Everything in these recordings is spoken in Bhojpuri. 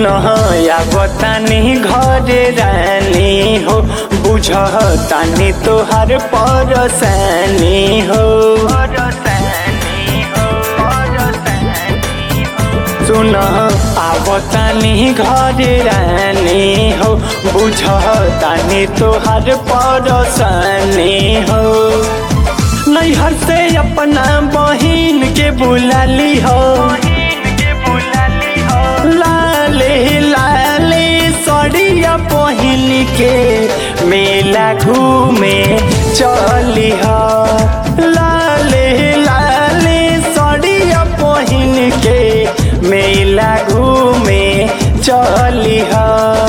सुन या बतानी घरे रानी हो बुझ तानी तोहार परसानी हो सुन आवतानी घरे रानी हो बुझ तानी तोहार परसानी हो नैहर से अपना बहिन के बुलाली हो लाले लाले सड़िया पहिन के मेला घूमे चली हो लाले लाले सड़िया पहिन के मेला घूमे चली हो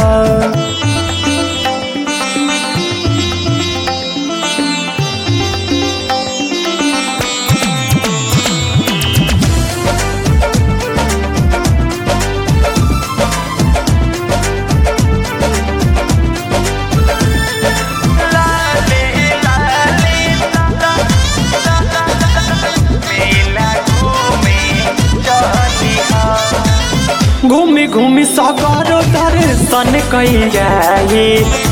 घूमी घूमी सगरो दर्शन कई जाए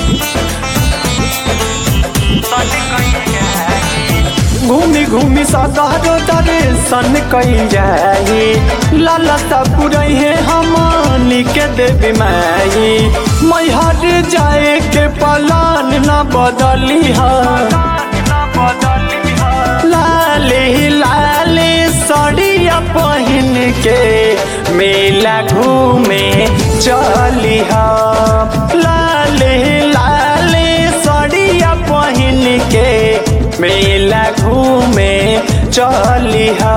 घूमी घूमी सगरो दर्शन कई जाए लाला पुरई है हमनी के देवी माई मैहर जाए के पलान न बदली है लाले लाले सड़िया पहिन के मेला घूमे चली हा लाले लाले सड़िया पहिन के मेला घूमे चली हा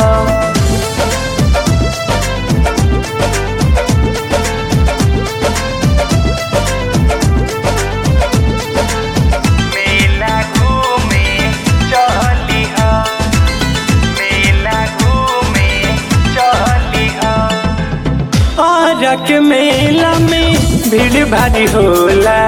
मेला घूमे चली हा मेला घूमे चली हा आरक मेला में भीड़ भारी होला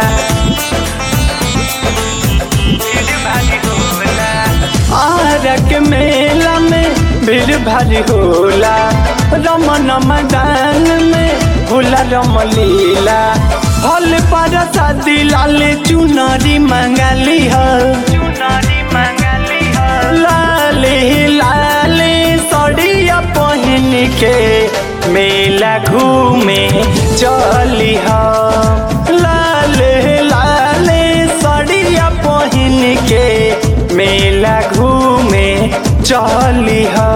आरक मेला में भीड़ भारी होला रमन मैदान में होला रमलीला हल पर शादी लाल चुनरी मंगाली है लाले लाले सड़िया पहिन के मेला घूमे चली हा लाले लाले सड़िया पहिन के मेला घूमे चली हा